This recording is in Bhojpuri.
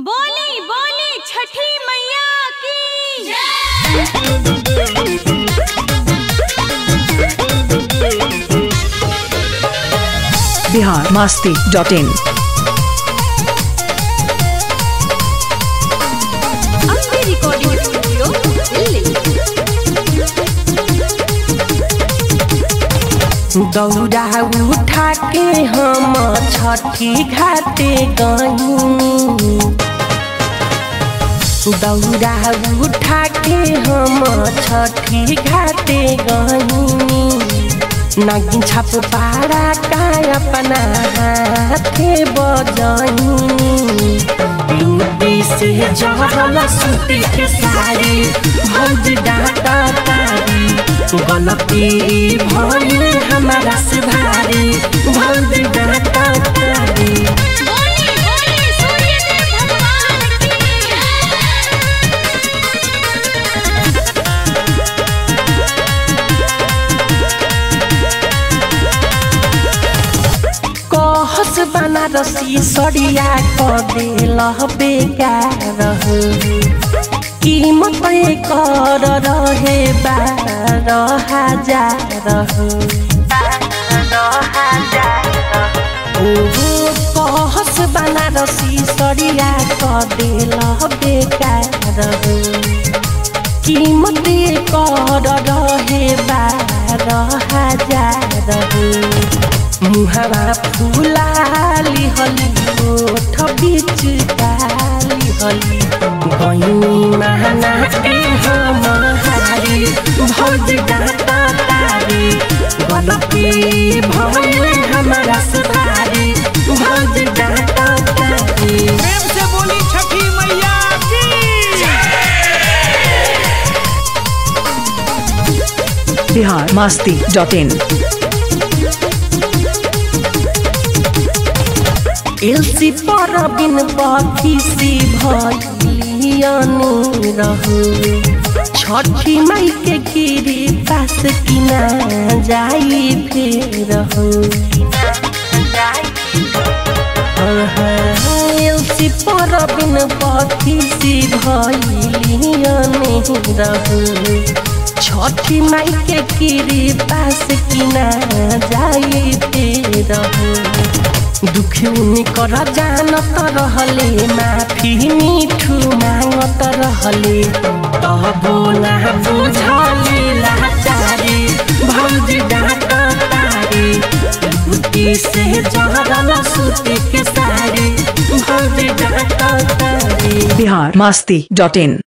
बोली बोली छठी मैया की Bihar Masti dot in Ambe recording studio Delhi दौड़ा उठा के हम छठी घाटे गई दौड़ा उठा के हम छठी घाटे गई नागिन छाप पारा का अपना हाथे बजाई लूटी से जहल सूती के साड़ी भौज डाटा तारी गलती भइल हमारा से भारी भौज डाटा तारी बोली बोली सूर्यदेव भगवान की कहस बनारसी सड़िया क दिल बेकार हो कीमत कर रहे बारह हजार हो ओहो कहस बनारसी सड़िया क दिल बेकार हो कीमत कर रहे बारह हजार हो मुहरा फुलाली हली ओठ बीच डाली हली गईनी महना के हम हारी भौज डाटा तारी गलती भइल हमारा सुधारी भौज डाटा तारी प्रेम से बोली छठी मैया की बिहार मास्ती डॉट इन एलसी पर बिन पखी सी भइलियनु रहु छठी माई के गिरी पास किना जाई फेर हो एलसी पर बिन पखी सी भइलियनु रहु छठी माई के गिरी पास किना जाई फेर हो दुखी कर जानत रहले माफी मिठू मांगत रहले तबो ना बुझले लाचारी भौजी डाँट तारी बुटी से जहरल सूती के सारी भौजी डाँट तारी बिहार मास्ती डॉट इन